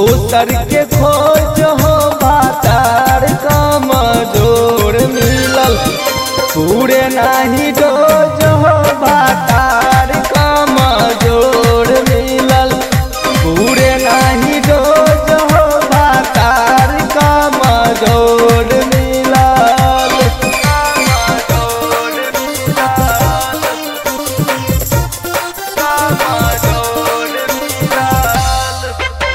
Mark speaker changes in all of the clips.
Speaker 1: दोसर के खोज हो बातार कमजोर मिलल पूरे नाही डोज हो बातार कमजोर मिलल पूरे नाही डोज हो बातार कमजोर मिलल कमजोर मिलल कमजोर मिलल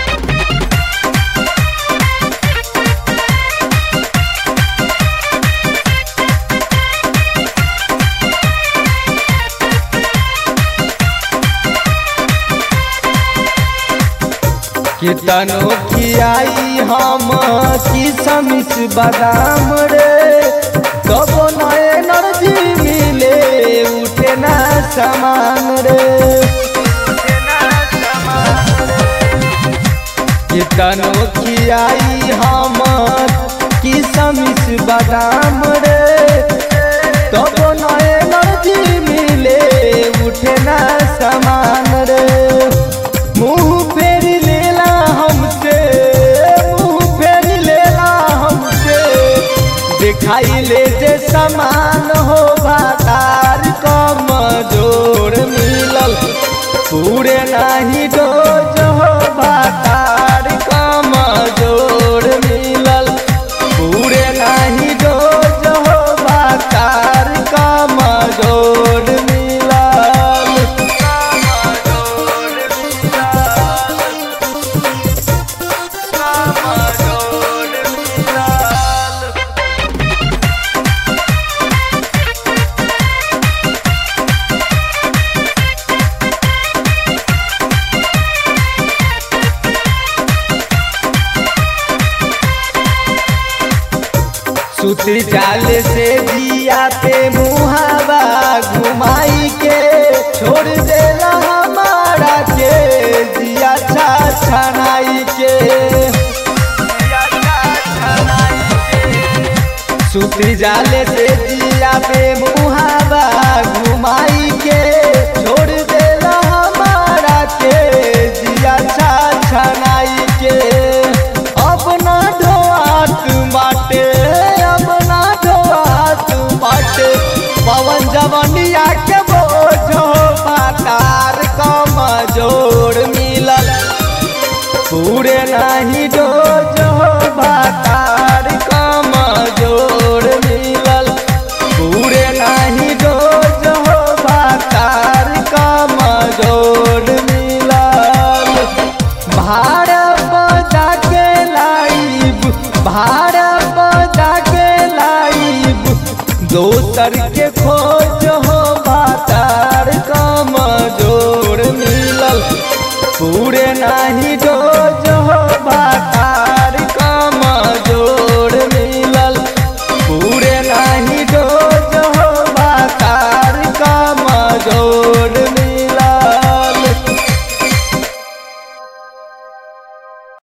Speaker 1: कितनो खियाई हम किसमिस बादाम रे कबो न एनर्जी मिले उठे ना समान रे कितनो खियाई हम किसमिस बादाम रे कबो न एनर्जी मिले उठे ना समान रे मुंह फेर लेला हमसे मुंह फेर लेला हमसे दिखाई ले जे समान हो भातार कमजोर मिलल पूरे नाही डोज हो भातार कमजोर मिलल पूरे नाही डोज हो भातार कमजोर मिलल कमजोर मिलल कमजोर मिलल सुती जाल से जिया पे मुहावा घुमाई के छोड़ देला हमारा के जिया छा छनाई के सुती जाल से जिया पे मुहावा घुमाई के छोड़ देला हमारा के जिया छा छनाई के अपना ढोआत बाटे अपना ढोआत बाटे पवन जवनिया के बोझो बातार कमजोर मिलल पूरे नाही डोज हो बातार कमजोर मिलल पूरे नाही डोज हो बातार कमजोर मिलल भाड़ बजा के लाइब भाड़ बजा के लाइब दोसर के खोज हो बातार कमजोर मिलल पूरे नाही